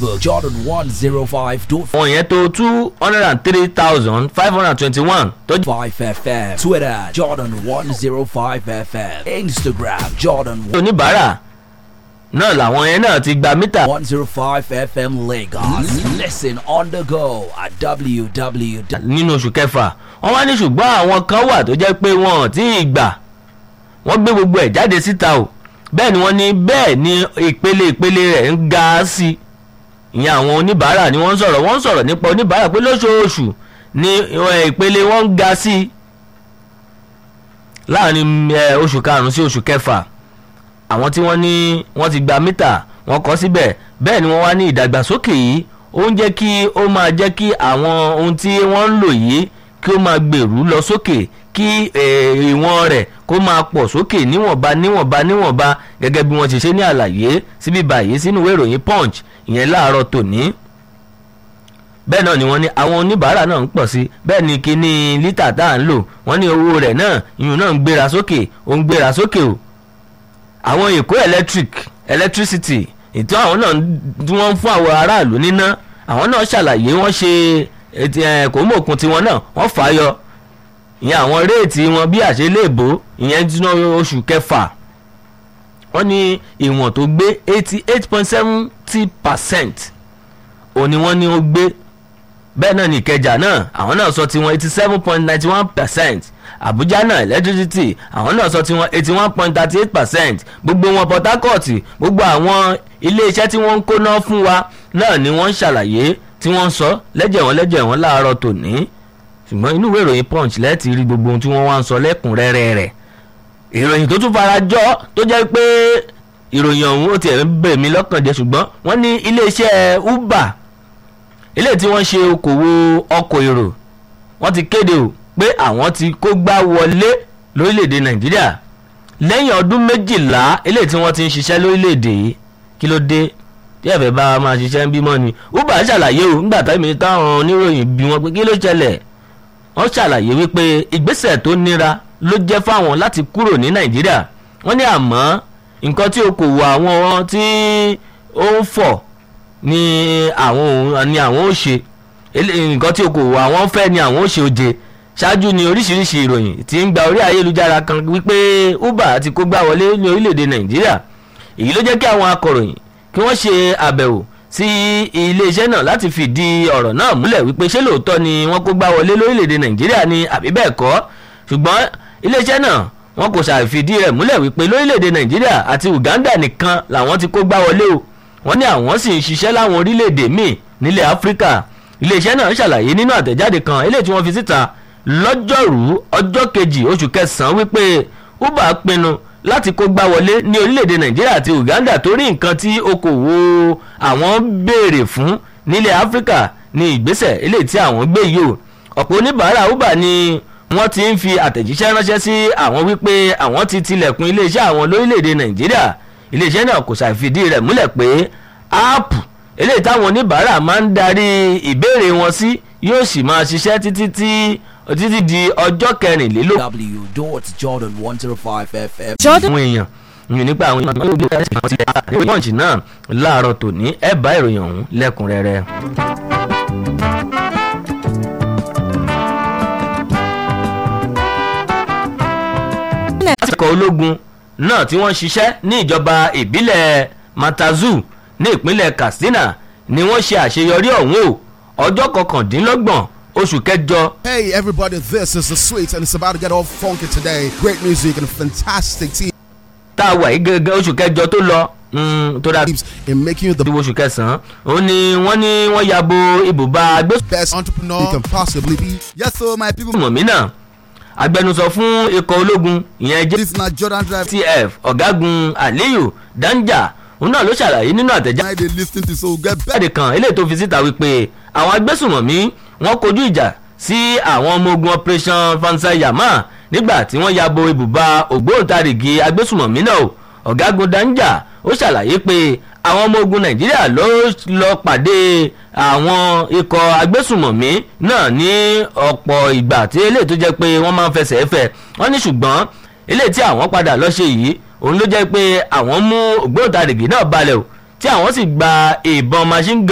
Facebook Jordan 105.5 àwọn yẹn tó two hundred and three thousand five hundred and twenty-one tó jẹ́ FM. Twitter Jordan 105 FM. Instagram Jordan oníbàárà náà làwọn yẹn náà ti gba mítà 105 FM Lagos. Listen on the go at www. nínú oṣù kẹfà wọ́n wá ní ṣùgbọ́n àwọn kan wà tó jẹ́ pé wọn ò tí ì gbà wọ́n gbé gbogbo ẹ̀ jáde síta o bẹ́ẹ̀ ni wọ́n ní bẹ́ẹ̀ ni ìpele ìpele rẹ̀ ń ga sí i ìyẹn àwọn oníbàárà ni wọ́n ń sọ̀rọ̀ wọ́n ń sọ̀rọ̀ nípa oníbàárà pé lóṣooṣù ni eh, ìpele wọn ń ga sí i láàrin eh, oṣù karùn-ún sí oṣù kẹfà àwọn tí wọ́n ní wọ́n ti gba mítà wọ́n kọ́ síbẹ̀ bẹ́ẹ̀ ni wọ́n wá ní ìdàgbàsókè yìí ó ń jẹ́ kí ó máa jẹ́ kí àwọn ohun tí wọ́n ń lò yìí kí ó máa gbèrú lọ sókè kí eh, ìwọ̀n rẹ̀ kó máa pọ̀ sókè níwọ̀nba níwọ̀nba níwọ̀nba gẹ́gẹ́ bí wọ́n ti ṣe ní àlàyé síbí báyìí sínú ìwé ìròyìn punch ìyẹn láàárọ̀ tòní bẹ́ẹ̀ náà ni wọ́n ní àwọn oníbàárà náà ń pọ̀ sí bẹ́ẹ̀ ni kíní lítà tá à ń lò wọ́n ní owó rẹ̀ náà ìyún náà ń gbéra sókè ó ń gbéra sókè o àwọn èkó electric electricity ètò àwọn náà tí wọ́n ń fún àwọn aráàlú níná àwọn náà ṣàlàyé wọ́n ṣe kòmòkun tiwọn náà wọ́n fà á yọ ìyẹn àwọn réètì wọn bí àṣeléèbó ìyẹn tí wọ́n oṣù kẹfà wọ́n ní ìwọ̀n tó gbé eighty eight point seventy percent òní wọ́n ní ó gbé bẹ́ẹ̀ náà ní ìkẹjà náà àwọn náà sọ tiwọn eighty seven point ninety one percent àbújá náà electricity àwọn náà sọ tiwọn eighty one point thirty eight percent gbogbo wọn port harcourt gbogbo àwọn iléeṣẹ́ tí wọ́n ń kóná fún wa náà ni wọ́n ń ṣàlàyé tí wọ́n ń sọ lẹ́jẹ̀ wọn lẹ́jẹ̀ wọn láàárọ̀ tòní ṣùgbọ́n inú ìwé ìròyìn punch lẹ́ẹ̀tì rí gbogbo ohun tí wọ́n wá ń sọ lẹ́kùnrẹ́rẹ́ rẹ̀ ìròyìn tó tún fara jọ tó jẹ́ pé ìròyìn ọ̀hún ó tiẹ̀ ń bẹ̀ mí lọ́kàn jẹ́ ṣùgbọ́n wọ́n ní iléeṣẹ́ uber ilé tí wọ́n ṣe okòwò ọkọ̀ èrò wọ́n ti kéde o pé àwọn ti kó gbá wọlé lórílẹ̀‐èdè nàìjíríà lẹ́yìn ọdún méjìlá ilé tí wọ́n ti ń ṣiṣẹ́ lórílẹ̀‐èdè yìí kí ló dé tí ẹ̀fẹ̀ bá máa ṣiṣẹ́ ń bímọ ni uber ṣàlàyé o nígbà táwọn táwọn oníròyìn bí wọn pé kí ló ṣẹlẹ̀ wọ́n ṣàlàyé wípé ìgbésẹ̀ tó nira ló jẹ́ fáwọn láti kúrò ní nàìjíríà wọ́n ní àmọ́ nǹkan tí okòwò àwọn tí ó ń fọ̀ ni àwọn ni àwọn ó ṣe nǹkan tí okòwò àwọn fẹ́ ni àwọn ó ṣe oje ṣáájú ni oríṣiríṣi ìròyìn tí ń gba orí ayélujára kan wípé uber ti kó gbá wọlé ní orílẹ̀-èdè nàìjíríà èyí ló jẹ́ kí àwọn akọ̀ròyìn kí wọ́n ṣe àbẹ̀wò sí iléeṣẹ́ náà láti fìdí ọ̀rọ̀ náà múlẹ̀ wípé ṣé lóòótọ́ ni wọ́n kó gbá wọlé lórílẹ̀‐èdè nàìjíríà ni àbí bẹ́ẹ̀ kọ́ ṣùgbọ́n iléeṣẹ́ náà wọn kò ṣàfìdí rẹ̀ múlẹ̀ wípé lórílẹ̀‐èdè nàìjíríà àti uganda nìkan làwọn ti kó gbá wọlé o wọ́n ní àwọn sì ń ṣiṣẹ́ láwọn orílẹ̀‐èdè míì nílẹ̀ áfíríkà iléeṣẹ́ náà ṣàlàyé nínú àtẹ̀jáde kan eléyìí tí wọ́n fi síta lọ́jọ́rú ọjọ́ kejì oṣù kẹsàn-án wípé uber pinnu láti kó gbá wọlé ní orílẹ̀-èdè nàìjíríà àti uganda torí nǹkan tí okòwò àwọn béèrè fún nílẹ̀ áfíríkà ní ìgbésẹ̀ eléyìí tí àwọn gbé yìí o ọ̀pọ̀ oníbàárà uber ni wọ́n ti ń fi àtẹ̀jíṣẹ́ ránṣẹ́ sí àwọn wípé àwọn ti tilẹ̀kùn iléeṣẹ́ àwọn lórílẹ̀-èdè nàìjíríà iléeṣẹ́ náà kò ṣàfidí rẹ̀ múlẹ̀ pé áàpù eléyìí táwọn oníbàárà máa ń darí ìbéèrè wọn sí yóò sì máa ṣiṣẹ́ títí tí títí di ọjọ́ kẹrìnlélógún w.jordan105fm. àwọn èèyàn yìí nípa àwọn èèyàn tó gbé ẹsẹ̀ kan ti àárín pọ́ǹchì náà láàárọ̀ tòní ẹ̀ bá ìròyìn ọ̀hún lẹ́kùnrẹ́rẹ́. ikọ̀ ológun náà tí wọ́n ṣiṣẹ́ ní ìjọba ìbílẹ̀ matazu ní ìpínlẹ̀ katsina ni wọ́n ṣe àṣeyọrí ọ̀hún o ọjọ́ kọkàndínlọ́gbọ̀n oṣù kẹjọ Hey everybody, this is the sweet and it's about to get all funky today. Great music and fantastic teams tá a wà yìí gẹ́gẹ́ oṣù kẹjọ tó lọ mm, tó dà in making you the bí oṣù kẹsàn-án ó ní wọ́n ní wọ́n ya bo ibùba agbésùnmọ̀mí best entrepreneur you can possibly be. Yes, so my people, náà agbẹnusọ fún ikọ̀ ológun ìyẹn jẹ́ this na Jordan Drive. tf ọ̀gágun aliyu danja òun náà ló ṣàlàyé nínú àtẹ̀jáde I they listen to so get better. jáde kan eléyìí tó fi síta wípé àwọn agbésùnmọ̀mí wọ́n kojú ìjà sí àwọn ọmọ ogun operation fansayama nígbà tí wọ́n ya bo ibùba ògbóǹtarìgì agbésùnmọ̀mí náà o ọ̀gágun danja ó ṣàlàyé pé àwọn ọmọ ogun nàìjíríà ló lọ pàdé àwọn ikọ̀ agbésùnmọ̀mí náà ní ọ̀pọ̀ ìgbà tí eléyìí tó jẹ́ pé wọ́n máa ń fẹsẹ̀ fẹ́ wọ́n ní ṣùgbọ́n eléyìí tí àwọn padà lọ ṣe yìí òun ló jẹ́ pé àwọn mú ògbóǹtarìgì náà balẹ̀ o tí àwọn sì gba ìbọn machine gun